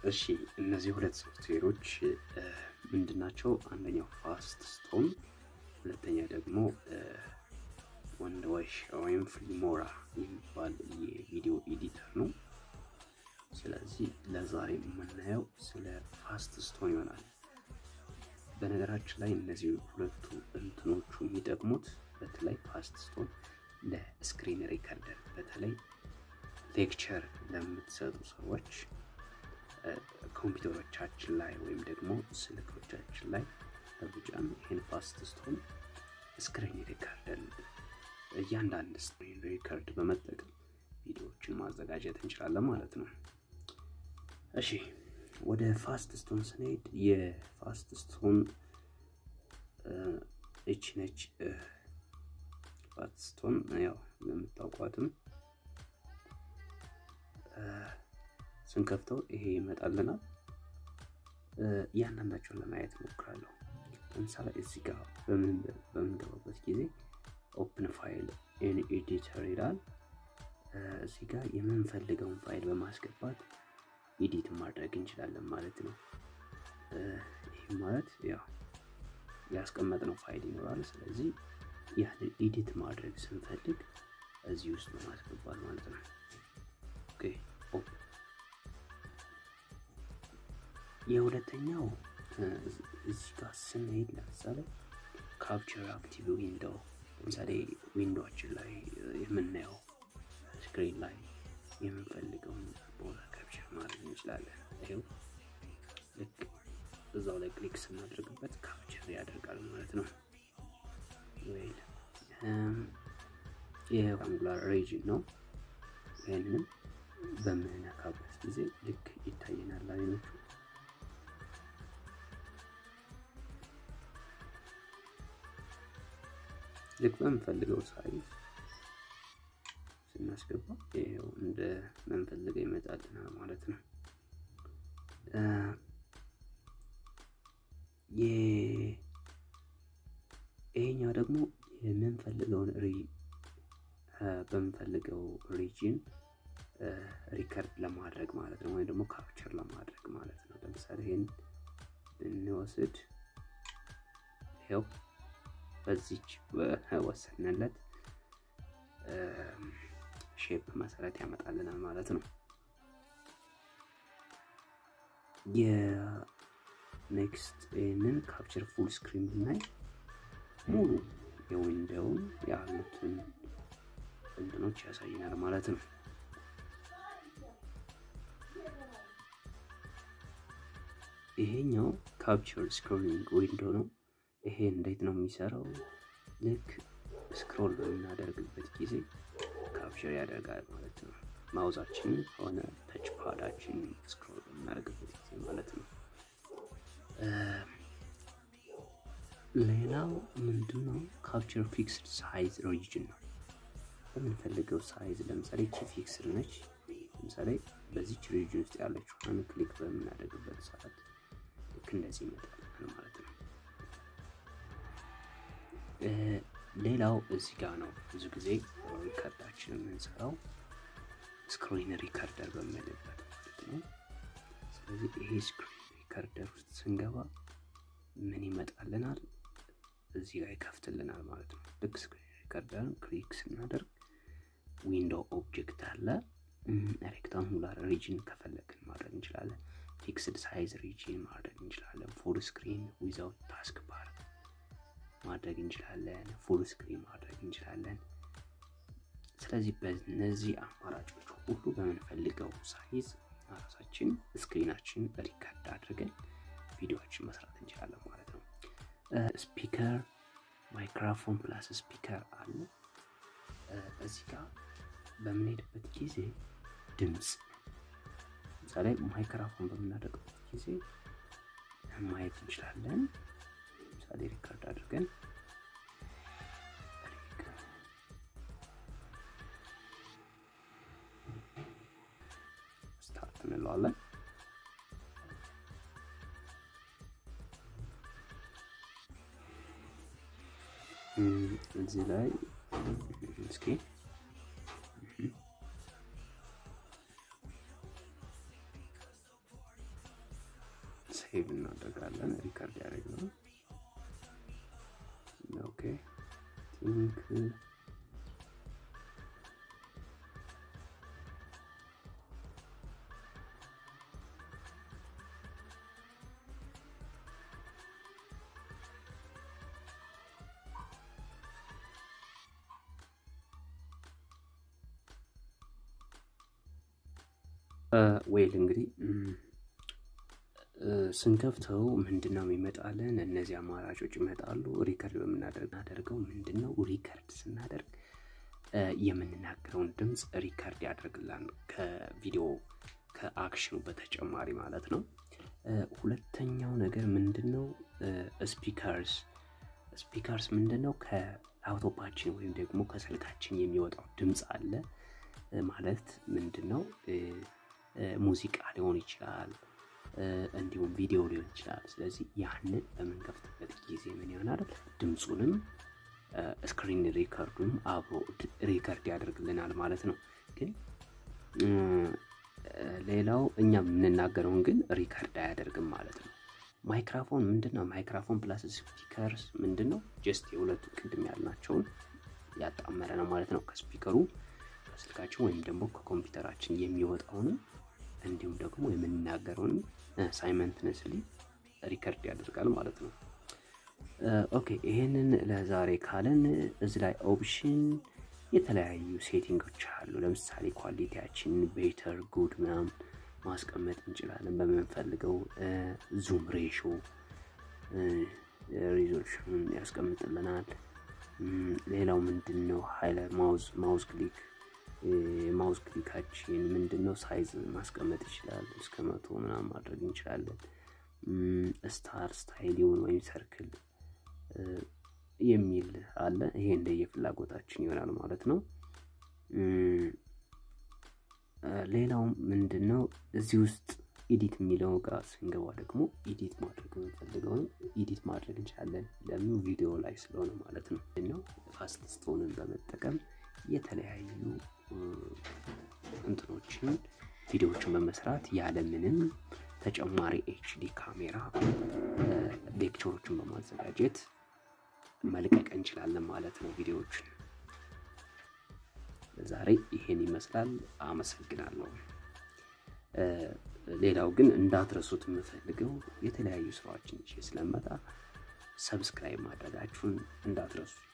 እሺ እነዚህ ሁለት ሶፍትዌሮች ምንድን ናቸው? አንደኛው ፋስት ስቶን፣ ሁለተኛ ደግሞ ወንድ ዋሽ ወይም ፍሊሞራ የሚባል የቪዲዮ ኤዲተር ነው። ስለዚህ ለዛሬ የምናየው ስለ ፋስት ስቶን ይሆናል። በነገራችን ላይ እነዚህ ሁለቱ እንትኖቹ የሚጠቅሙት በተለይ ፋስት ስቶን ለስክሪን ሪከርደር በተለይ ሌክቸር ለምትሰጡ ሰዎች ኮምፒውተሮቻችን ላይ ወይም ደግሞ ስልኮቻችን ላይ በብጫን ይህን ፋስት ስቶን ስክሪን ሪከርደር እያንዳንድ ስክሪን ሪከርድ በመጠቀም ቪዲዮዎችን ማዘጋጀት እንችላለን ማለት ነው። እሺ ወደ ፋስት ስቶን ስንሄድ የፋስት ስቶን እች ነች። ፋስት ስቶን ያው የምታውቋትም ስንከፍተው ይሄ ይመጣልናል። እያንዳንዳቸውን ለማየት እሞክራለሁ። ለምሳሌ እዚህ ጋር በምንገባበት ጊዜ ኦፕን ፋይል ኢን ኤዲተር ይላል። እዚህ ጋር የምንፈልገውን ፋይል በማስገባት ኤዲት ማድረግ እንችላለን ማለት ነው። ይህ ማለት ያው ያስቀመጥነው ፋይል ይኖራል። ስለዚህ ያንን ኤዲት ማድረግ ስንፈልግ እዚህ ውስጥ በማስገባት ማለት ነው። ኦኬ የሁለተኛው እዚህ ጋር ስንሄድ ለምሳሌ ካፕቸር አክቲቭ ዊንዶው ለምሳሌ ዊንዶችን ላይ የምናየው ስክሪን ላይ የምንፈልገውን ቦታ ካፕቸር ማድረግ እንችላለን። ይኸው ልክ እዛው ላይ ክሊክ ስናደርግበት ካፕቸር ያደርጋል ማለት ነው። ወይል የአንጉላር ሬጅን ነው። ይህንንም በምንነካበት ጊዜ ልክ ይታየናል አይኖቹ ልክ በምንፈልገው ሳይዝ ስናስገባ ይኸው እንደ ምንፈልገው ይመጣልናል ማለት ነው። ይሄኛው ደግሞ የምንፈልገውን በምንፈልገው ሪጅን ሪከርድ ለማድረግ ማለት ነው፣ ወይም ደግሞ ካፕቸር ለማድረግ ማለት ነው። ለምሳሌ ይህን ብንወስድ ይኸው በዚች ወሰንለት ሼፕ መሰረት ያመጣልናል ማለት ነው። የኔክስት ይህንን ካፕቸር ፉል ስክሪን ብናይ ሙሉ የዊንዶውን ያሉትን እንትኖች ያሳየናል ማለት ነው። ይሄኛው ካፕቸር ስክሮሊንግ ዊንዶ ነው። ይሄ እንዴት ነው የሚሰራው? ልክ ስክሮል በምናደርግበት ጊዜ ካፕቸር ያደርጋል ማለት ነው። ማውዛችን ሆነ ተች ፓዳችን ስክሮል በምናደርግበት ጊዜ ማለት ነው። ሌላው ምንድነው? ካፕቸር ፊክስድ ሳይዝ ሪጅን ነው። በምንፈልገው ሳይዝ ለምሳሌ ቺ ፊክስድ ነች። ለምሳሌ በዚች ሪጅን ውስጥ ያለችውን ክሊክ በምናደርግበት ሰዓት ልክ እንደዚህ ይመጣል ማለት ነው። ሌላው እዚህ ጋር ነው ብዙ ጊዜ ሪከርዳችን የምንሰራው ስክሪን ሪከርደር በምንልበት ማለት ነው። ስለዚህ ይሄ ስክሪን ሪከርደር ውስጥ ስንገባ ምን ይመጣልናል? እዚህ ጋር ይከፍትልናል ማለት ነው። ልክ ስክሪን ሪከርደርን ክሊክ ስናደርግ ዊንዶው ኦብጀክት አለ። ሬክታንጉላር ሪጅን ከፈለግን ማድረግ እንችላለን። ፊክስድ ሳይዝ ሪጅን ማድረግ እንችላለን። ፉል ስክሪን ዊዛውት ታስክ ባር ማድረግ እንችላለን። ፉል ስክሪን ማድረግ እንችላለን። ስለዚህ በእነዚህ አማራጮች ሁሉ በምንፈልገው ሳይዝ ራሳችን ስክሪናችን ሪከርድ አድርገን ቪዲዮዎችን መስራት እንችላለን ማለት ነው። ስፒከር ማይክሮፎን ፕላስ ስፒከር አለ። እዚህ ጋር በምንሄድበት ጊዜ ድምፅ ለምሳሌ ማይክሮፎን በምናደርግበት ጊዜ ማየት እንችላለን። ለምሳሌ ሪከርድ አድርገን ስታርት እንለዋለን። እዚህ ላይ እስኪ ሴቭ እናደርጋለን። ሪከርድ ያደረግነው ኦኬ ቲንክ ዌል እንግዲህ ስንከፍተው ምንድን ነው የሚመጣልን? እነዚህ አማራጮች ይመጣሉ። ሪከርድ በምናደርገው ምንድን ነው ሪከርድ ስናደርግ የምንናገረውን ድምፅ ሪከርድ ያደርግላል ከቪዲዮ ከአክሽኑ በተጨማሪ ማለት ነው። ሁለተኛው ነገር ምንድን ነው? ስፒከርስ ስፒከርስ ምንድን ነው? ከላፕቶፓችን ወይም ደግሞ ከስልካችን የሚወጣው ድምፅ አለ ማለት ምንድን ነው? ሙዚቃ ሊሆን ይችላል፣ እንዲሁም ቪዲዮ ሊሆን ይችላል። ስለዚህ ያንን በምንከፍትበት ጊዜ ምን ይሆናል? ድምፁንም ስክሪን ሪከርዱንም አብሮ ሪከርድ ያደርግልናል ማለት ነው። ግን ሌላው እኛ የምንናገረውን ግን ሪከርድ አያደርግም ማለት ነው። ማይክራፎን ምንድን ነው? ማይክራፎን ፕላስ ስፒከርስ ምንድን ነው? ጀስት የሁለቱ ቅድም ያልናቸውን ያጣመረ ነው ማለት ነው። ከስፒከሩ ከስልካችን ወይም ደግሞ ከኮምፒውተራችን የሚወጣውንም እንዲሁም ደግሞ የምንናገረውንም ሳይመንትነስሊ ሪከርድ ያደርጋል ማለት ነው። ኦኬ ይሄንን ለዛሬ ካለን እዚህ ላይ ኦፕሽን የተለያዩ ሴቲንጎች አሉ። ለምሳሌ ኳሊቲያችን ቤተር ጉድ ምናምን ማስቀመጥ እንችላለን በምንፈልገው ዙም ሬሾ ሪዞሉሽን ያስቀምጥልናል። ሌላው ምንድን ነው ሃይላይት ማውዝ ማውዝ ክሊክ ማውዝ ክሊካችን ምንድን ነው ሳይዝ ማስቀመጥ ይችላል። እስከ መቶ ምናምን ማድረግ እንችላለን። ስታር ስታይሊውን ወይም ሰርክል የሚል አለ። ይሄ እንደየ ፍላጎታችን ይሆናል ማለት ነው። ሌላው ምንድን ነው እዚህ ውስጥ ኢዲት የሚለው ጋር ስንገባ ደግሞ ኢዲት ማድረግ የምንፈልገውን ኢዲት ማድረግ እንችላለን። ለምን ቪዲዮ ላይ ስለሆነ ማለት ነው ነው ፋስት ስቶንን በመጠቀም የተለያዩ እንትኖችን ቪዲዮዎችን በመስራት ያለምንም ተጨማሪ ኤችዲ ካሜራ ሌክቸሮችን በማዘጋጀት መልቀቅ እንችላለን ማለት ነው ቪዲዮዎችን። ዛሬ ይሄን ይመስላል። አመሰግናለሁ። ሌላው ግን እንዳትረሱት የምፈልገው የተለያዩ ስራዎችን ይዤ ስለመጣ ሰብስክራይብ ማድረጋችሁን እንዳትረሱ።